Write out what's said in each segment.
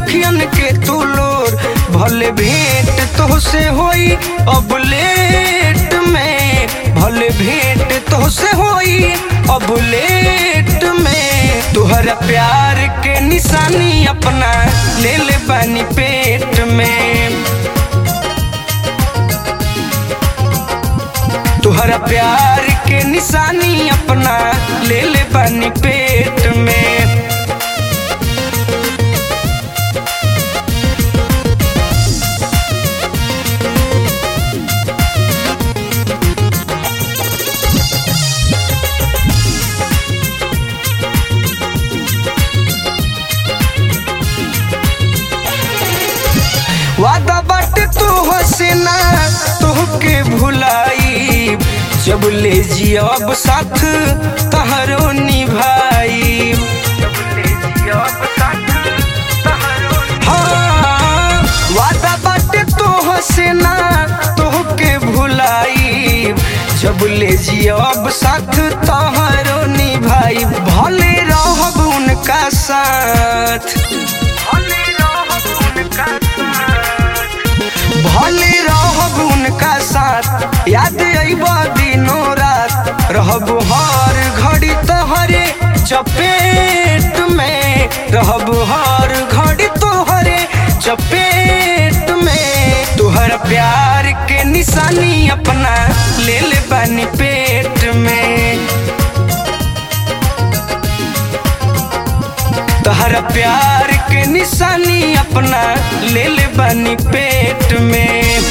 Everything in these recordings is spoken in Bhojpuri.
अखियन के तू लोर भले भेंट तोहसे होई अब लेट में भले भेंट तोहसे होई अब लेट में तुहरा प्यार के निशानी अपना ले ले बानी पेट में तुहरा प्यार के निशानी अपना ले ले बानी पेट में वादा बाटे तू हसीना तोहके भुलाई जब ले जियब साथ तहरो निभाई हाँ, वादा बाटे तू हसीना तोहके भुलाई जब ले जियब साथ तहरो निभाई भले रहब उनका साथ भले रहब उनका साथ याद अइब दिनों रात रहब हर घड़ी तोहरे चपेट में रहब हर घड़ी तोहरे चपेट में तुहर प्यार के निशानी अपना ले ले बानी पेट में तहरा प्यार के निशानी अपना ले ले बानी पेट में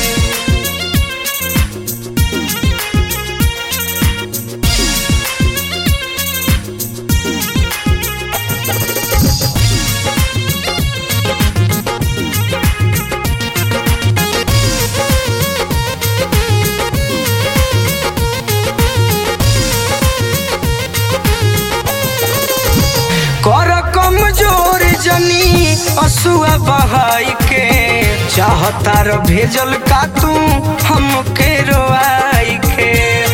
कर कमजोर जनी असुआ बहाई के चाहता र भेजल का तू हमके रोआई के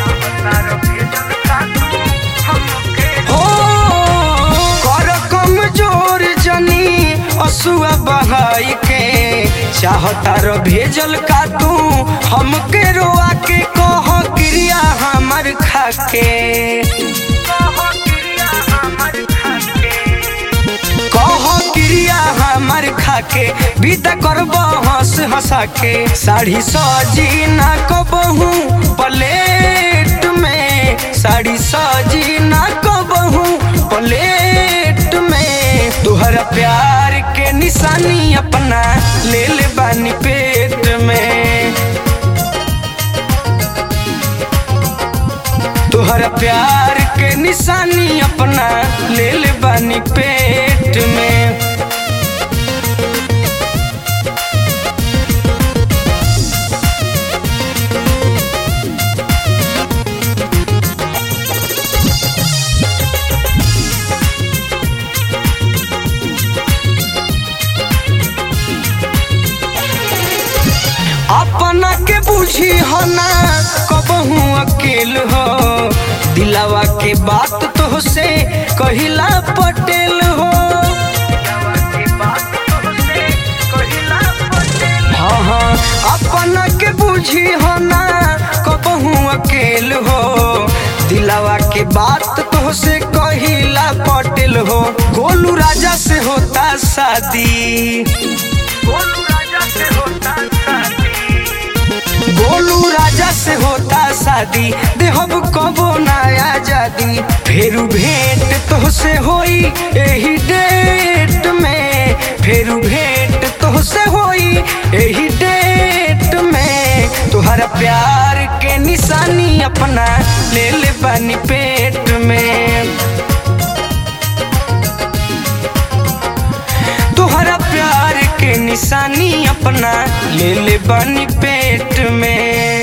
हो कर कमजोर जनी असुआ बहाई के चाहता र भेजल का तू हमके रोआ के कह क्रिया हमर खाके कह क्रिया हमर खाके बीता करब हंस हंसा के साड़ी सजी ना कबहू प्लेट में साड़ी सजी ना कबहू प्लेट में तुहरा प्यार के निशानी अपना ले ले बानी पेट में तुहरा प्यार के निशानी अपना ले ले बानी पेट में अपना के बुझी हो ना कबहू अकेल हो दिलावा के बात तो से कहिला पटेल हो हाँ हाँ अपना के बुझी हो ना कबहू अकेल हो दिलावा के बात तो से कहिला पटेल हो गोलू राजा से होता शादी गोलू राजा से होता शादी देहब कबो नया आजादी फेरू भेंट तोहसे होई एही डेट में फेरू भेंट तोहसे होई एही डेट में तुहरा प्यार के निशानी अपना ले ले बानी पेट में तुहरा प्यार के निशानी अपना ले ले बानी पेट में